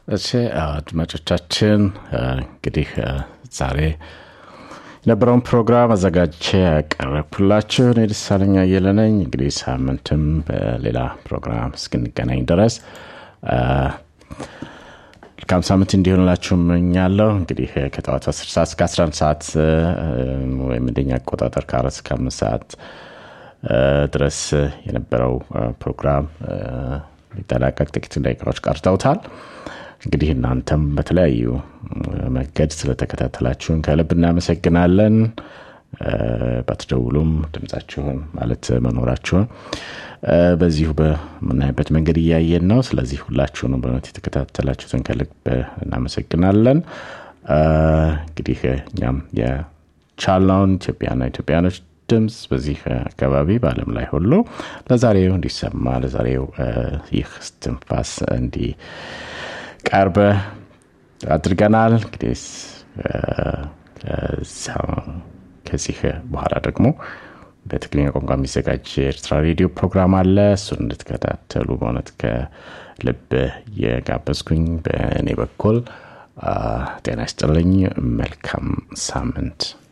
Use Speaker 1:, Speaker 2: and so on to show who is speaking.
Speaker 1: እሺ አድማጮቻችን እንግዲህ ዛሬ የነበረውን ፕሮግራም አዘጋጅቼ ያቀረብኩላችሁ እኔ ደሳለኝ አየለ ነኝ። እንግዲህ ሳምንትም በሌላ ፕሮግራም እስክንገናኝ ድረስ መልካም ሳምንት እንዲሆንላችሁ እመኛለሁ። እንግዲህ ከጠዋቱ 10 ሰዓት እስከ 11 ሰዓት ወይም እንደኛ አቆጣጠር ከአራት እስከ አምስት ሰዓት ድረስ የነበረው ፕሮግራም ሊጠናቀቅ ጥቂት ደቂቃዎች ቀርተውታል። እንግዲህ እናንተም በተለያዩ መንገድ ስለተከታተላችሁን ከልብ እናመሰግናለን። ባትደውሉም ድምጻችሁን ማለት መኖራችሁን በዚሁ በምናይበት መንገድ እያየን ነው። ስለዚህ ሁላችሁንም በእውነት የተከታተላችሁትን ከልብ እናመሰግናለን። እንግዲህ እኛም የቻልነውን ኢትዮጵያና ኢትዮጵያኖች ድምፅ በዚህ አካባቢ በአለም ላይ ሁሉ ለዛሬው እንዲሰማ ለዛሬው ይህ ስትንፋስ እንዲቀርብ አድርገናል። እንግዲህ ከዚህ በኋላ ደግሞ በትግርኛ ቋንቋ የሚዘጋጅ የኤርትራ ሬዲዮ ፕሮግራም አለ። እሱን እንድትከታተሉ በእውነት ከልብ የጋበዝኩኝ በእኔ በኩል ጤና ይስጥልኝ። መልካም ሳምንት